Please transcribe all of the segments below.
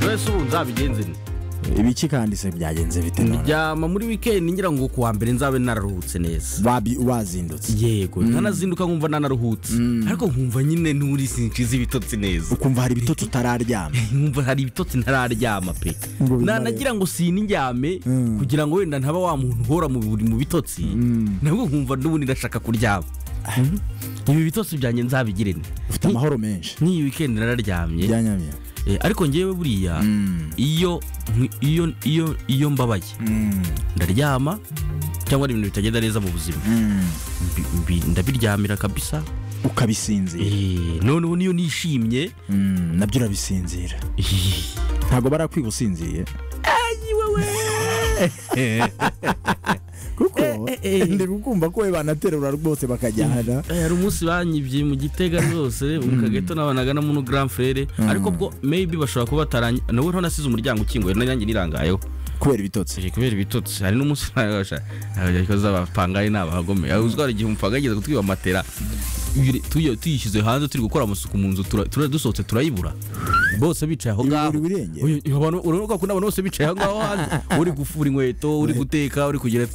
none se ubu nzabigenze ni ibiki kandi se byagenze bite none byama muri wikendi ngira ngo kuwa mbere nzabe nararuhutse neza Wabi- wazindutse yego nkanazinduka nkumva nanaruhutse ariko nkumva nyine nturi sinjize ibitotsi neza ukumva hari ibitotsi utararyama nkumva hari ibitotsi ntararyama pe Ngo bimare. nanagira ngo sinindyame Mm. kugira ngo wenda ntaba wa muntu uhora mu buri- mu bitotsi nabwo nkumva n'ubundi ndashaka kuryama ibi bitotsi byanjye nzabigire nte. ufite amahoro menshi n'iyi wikendi nararyamye byanyamye Eh, ariko ngewe buriya Mm. iyo iyo iyo iyo mbabaye Mm. ndaryama cyangwa hari ibintu bitagenda neza mu buzima Mm. Mbi- mbi- ndabiryamira kabisa ukabisinzira Eh, noneho niyo nishimye Mm, nabyo urabisinzira ntabwo barakwiga usinziriye kuko Eh, eh, eh. ndi gukumva ko we banaterura rwose bakajyana Eh, hari umunsi banyibye mu gitega rwose mu kagato nabanaga na muno grand frere ariko bwo maybe bashobora kuba bataranye nawe nto nasize umuryango ukinguye nanjye nirangayeho kubera ibitotsi Eh, kubera ibitotsi hari n'umunsi z'abapangayi ni abahagome Hari uzwi hari igihe umupanga yigeze kutwiba matera Yuri- tuyi- tuyishyize hanze turi gukora amasuku mu nzu tura- tura- dusohotse turayibura bose bicaye aho ngaho Ibirori birengera. Uyu- uyu- abantu- uranuka ko n'abantu bose bicaye aho ngaho hanze uri gufura inkweto uri guteka uri kugira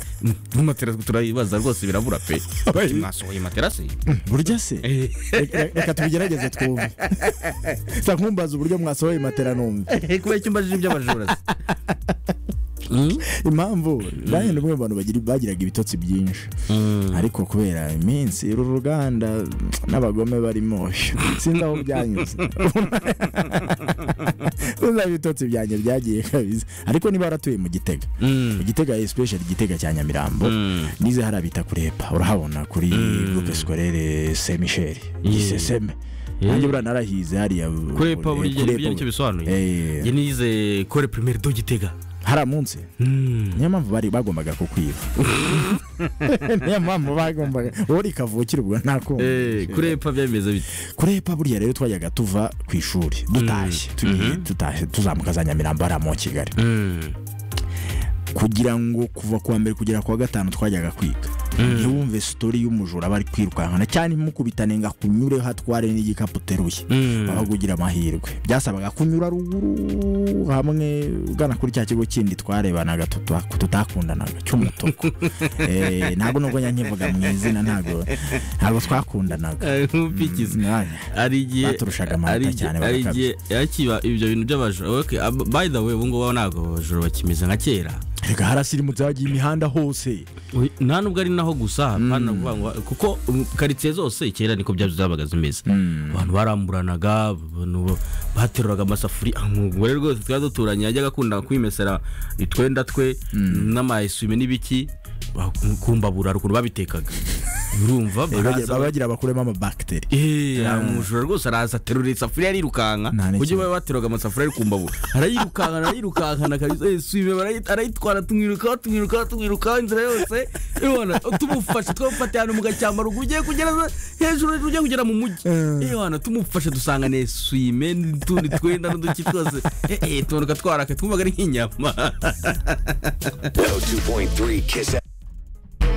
matera turayibaza rwose birabura pe Bati, mwasohoye matera se burya se Eh. Reka- reka tubigerageze twumve sa nkumbaza uburyo mwasohoye matera numve kubera icyumba cy'inzu by'abajura se? Mm? impamvu bane ni bamwe mu bantu bagira- bagiraga ibitotsi byinshi ariko kubera iminsi uru ruganda n'abagome barimo sinzi aho byanyuze sinzi aho ibitotsi byanjye byagiye kabisa ariko niba waratuye mu gitega Mm. mu gitega especially igitega cya nyamirambo Mm. nize hari abita kurepa urahabona kuri groupe scolaire saint michel giseseme nanjye buriya narahize hariya kurepa buri gihe Kurepa nibyo nicyo bisobanuye Eh. njye nize kore primaire do gitega hari amunsi niyo mpamvu bari bagombaga kukwiba niyo mpamvu bagombaga wowe uri kavukire ubwo ntakumva Eh, kurepa byameze bite kurepa buriya rero twajyaga tuva ku ishuri dutashye turi- dutashye tuzamuka za nyamirambo hariya mu kigali kugira ngo kuva kuwa mbere kugera kuwa gatanu twajyaga kwiga ntiwumve sitori y'umujura aba ari kwirukankana cyane imukubitane ngo akunyureho atware n'igikapu uteruye babaga ugira amahirwe byasabaga kunyura ruguru hamwe ugana kuri cya kigo kindi twarebanaga tuta- tutakundanaga cy'umutuku Eh, ntabwo nubwo nyankivuga mu izina ntabwo ntabwo twakundanaga nk'upikiza Mwanya. hari igihe Baturushaga amanota hari igihe- cyane hari barakabya. igihe yakiba ibyo bintu by'abajura okay, ab- by the way ubu ngubu ntabwo abajura bakimeze nka kera reka harasirimutse hagiye imihanda hose Uy, nta nubwo ari naho gusa hapana kuvuga ngo kuko um, karitsiye zose kera niko bya zabaga zimeze abantu baramburanaga abantu ba- bateruraga amasafuriya umugore rwose twari duturanye yajyaga akunda kwimesera utwenda twe n'amayesume n'ibiki ba- kumbabura hari ukuntu babitekaga urumva Eh, bagira- baraza- baba bagira bakuremo amabakiteri Eh, umujura rwose araza aterura isafuriya arirukanka Nta n'ikibazo. ujye baba bateraga amasafuriya ari ku mbavu arayirukanka arayirukankana kabisa eh, swime barayi- arayitwara tumwirukaho tumwirukaho tumwirukaho inzira yose yewana tumufashe twamufate ahantu mu gashyambarugu ugiye kugera za- hejuru hejuru ugiye kugera mu mujyi yewana tumufashe dusanga ne swime n'utundi twenda n'uduki twose eh, eh, tumanuka twarakaye twumvaga ari nk'inyama Yo 2.3 Kiss